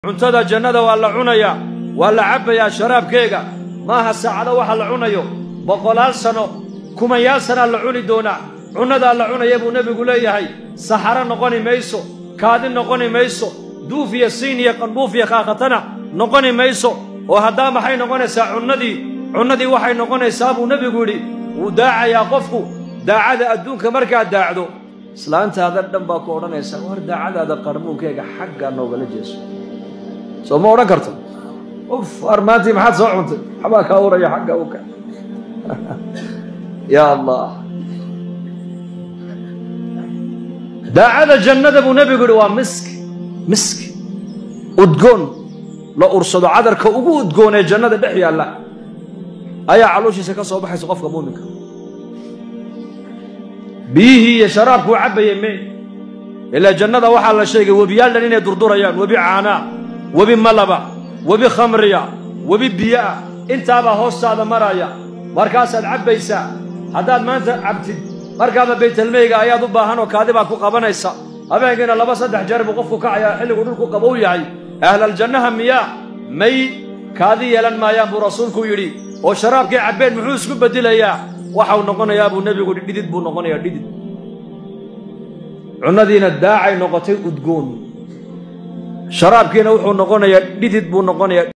cuntada jannada waa la cunayaa waa la cabbayaa sharaabkeega maaha saacado waxa la cunayo boqolaal sano kumanyaal sanaa la cuni doonaa cunnadaa la cunaya buu nebigu leeyahay saxaro noqoni mayso kaadi noqoni mayso duuf iyo siin iyo qandhuuf iyo kaakatana noqoni mayso oo haddaa maxay noqonaysaa cunnadii cunnadii waxay noqonaysaa buu nebigu yidhi wuu daacayaa qofku daacada adduunka markaad daacdo islaantaada dhan baa ku odhanaysaa war daacadaada qarmuunkeyga xaggaa noogala jeeso soo ma odhan karto uf war maantii maxaad soo cuntay waxbaa kaa uraya xagga uka ya allah daacada jannada buu nebigu yidhi waa miski miski udgoon la ursado cadarka ugu udgoon ee jannada dhex yaalla ayaa calooshiisa ka soo baxaysa qofka muuminka biyihii iyo sharaabkuu cabbayay me ilaa jannada waxaa la sheegay webiyaal dhan inay durdurayaan webi caanaa webi malaba webi khamriya webi biyoah intaabaa hoostaada maraya markaasaad cabbaysaa haddaad maanta cabtid markaaba baytalmeyga ayaad u baahan oo kaadi baad ku qabanaysa habeenkiina laba saddex jeer buu qofku kacayaa xilligu dhulku qabow yahay ahlaljannaha miyaa may kaadi yeelan maayaan buu rasuulku yidhi oo sharaabkii cabbeen muxuu isku beddelayaa waxau noqonayaa buu nebigu yidhi dhidid buu noqonayaa dhidid cunnadiina daacay noqotay udgoon sharaabkiina wuxuu noqonayaa dhidid buu noqonayaa